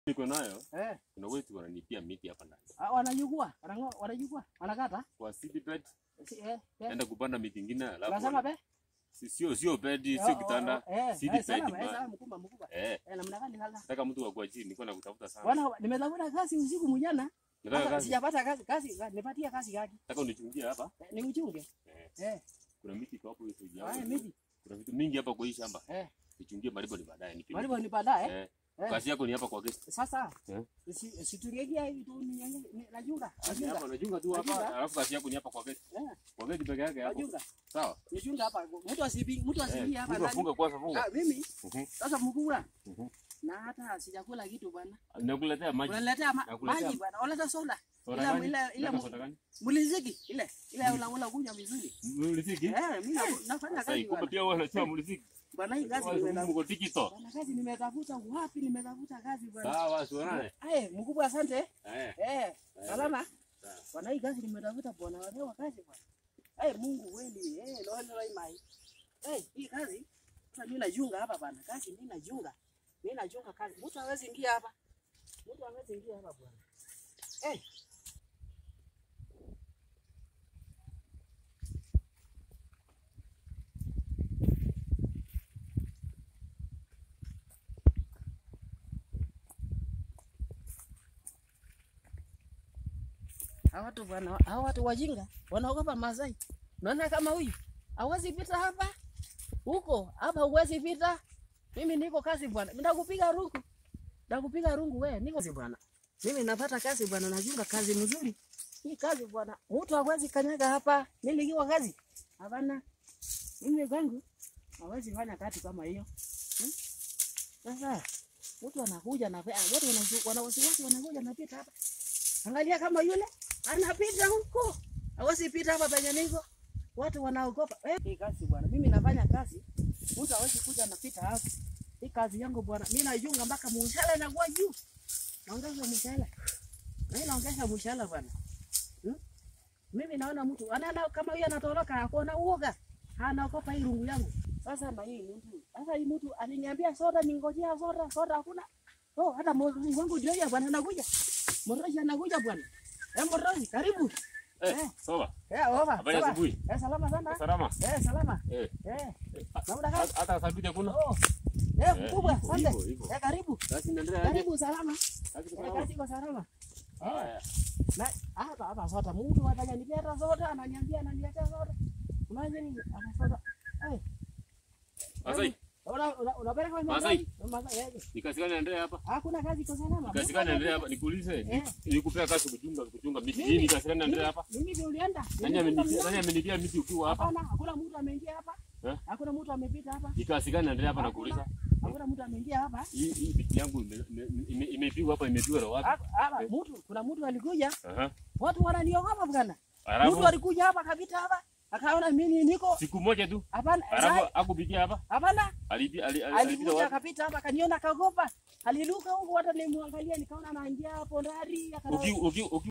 niko nayo Eh, kuna wetu wananipia miti hapa ndani ah, wanajukua, wanango- wanajukua, wanakata. kwa seedbed, Si, eh, eh. enda kupanda miti ingine alafu Unasema be? si- sio sio bed Oh, sio oh, kitanda oh, eh, seedbed eh, salama, eh, ma- salama, mkubwa, mkubwa. eh Eh, namna gani sasa? nataka mtu wa kwa chini niko na kutafuta sana Bwana, nimetafuta kazi usiku mjana. nataka Sasa kazi sijapata kazi, kazi, nipatie kazi gani? nataka unichungie hapa Eh, Ni uchunge. eh Eh, kuna miti kwa hapo hizo haya miti. kuna vitu mingi hapa kwa hii shamba Eh, nichungie maribo ni baadaye nikirudi. walipo ni baadaye. eh Eh. kazi yako ni hapa kwa guest Sasa Eh. si situngejia hivi tu ni ni- ni- najunga. kazi Najunga. hapa unajunga tu hapa Najunga. alafu kazi yako ni hapa kwa guest Eh, kwa guest peke yake hapo najunga. sawa Najunga hapa. Mtu asibi, mtu eh asibi hapa funga ndani. funga kwanza funga Ah, mimi Mhm, sasa mkubwa. mhm. Na hata sijakula kitu bwana. nakuletea maji Unaletea ma- Nakuletea- maji bwana. Unaleta soda. soda Ile gani ile ile Nataka mu- soda gani muliziki ile ile unakula kunywa vizuri. muliziki Eh, mimi na- nafanya sasa kazi kumbe bwana. pia wewe unachua muliziki Bwana hii kazi Wewe nimetafuta. mko tikito Bwana kazi nimetafuta wapi? Nimetafuta kazi bwana. sawa sionane Eh, mkubwa asante. eh Eh, salama. sawa. Bwana hii kazi nimetafuta bwana wazee wa kazi bwana. Eh, Mungu kweli. Eh, loho ndio mai. Eh, hii kazi sasa mimi najunga hapa bwana. Kazi mimi najunga. Mimi najunga kazi. Mtu hawezi ingia hapa. Mtu hawezi ingia hapa bwana. Eh. Hawa watu bwana, hawa watu wajinga wanaogopa Masai. Unaona kama huyu hawezi pita hapa huko, hapa huwezi pita. Mimi niko kazi bwana, nitakupiga rungu, nitakupiga rungu wewe, niko kazi bwana. Mimi napata kazi bwana, najunga kazi mzuri. Hii kazi bwana, mtu hawezi kanyaga hapa. Nilikiwa kazi hapana, mimi kwangu hawezi fanya kazi kama hiyo hmm? Sasa mtu anakuja na watu wana- wana wasiwasi, wanakuja napita hapa Angalia kama yule anapita huko, hawezi pita hapa penye niko. Watu wanaogopa eh. Hii kazi bwana, mimi nafanya kazi, mtu hawezi kuja anapita hapa. Hii kazi yangu bwana, mimi najunga mpaka mshahara inakuwa juu, naongeza mshahara, mimi naongeza mshahara bwana. Hmm? Mimi naona mtu anaenda kama huyu anatoroka, akuona uoga, anaogopa hii rungu yangu. Sasa na hii mtu, sasa hii mtu aliniambia soda, ningojea soda, soda hakuna. Oh, hata mwangu wangu ndio ya bwana anakuja. Morozi anakuja bwana. Eh, Morozi, karibu. eh Eh. sawa Eh, over. habari ya sawa. asubuhi Eh, salama sana. salama Eh, salama. eh Eh, ha- naona ha- hata sabiti hakuna oh. Eh, Eh, mkubwa, hivyo, asante. hivyo, hivyo. Eh, karibu. kazi inaendelea aje Karibu salama. kazi Eh, salama kazi iko salama. Eh, haya na hapa hapa soda mtu ataniletea hata soda, ananiambia ananiletea soda. Unaje nini? Hapa soda. Eh, Masai una una unapeleka kwa Masai. Masai. Eh, ni kazi gani inaendelea hapa hakuna kazi iko salama. kazi gani inaendelea hapa nikuulize Eh. nikupea kazi kuchunga kuchunga miti Mimi- hii ni kazi gani inaendelea hapa Mimi ndio ulienda. nani amenitia nani amenitia miti ukiwa hapa Hapana, hakuna mtu ameingia hapa. Eh? Hakuna mtu amepita hapa. ni kazi gani inaendelea hapa nakuuliza Hakuna mtu ameingia hapa. hii hii miti yangu ime- ime- ime- imepigwa hapa imepigwa na wapi Hapa hapa Eh. mtu kuna mtu alikuja, aha watu wananiogopa bwana. Mtu alafu alikuja hapa kapita hapa, akaona mimi niko siku moja tu hapana, alafu sai- akupigia hapa hapana, alipi ali- ali- alipita alikuja wapi akapita hapa, akaniona akaogopa, aliruka huko, hata nilimwangalia, nikaona anaingia hapo ndani, akana uki uki uki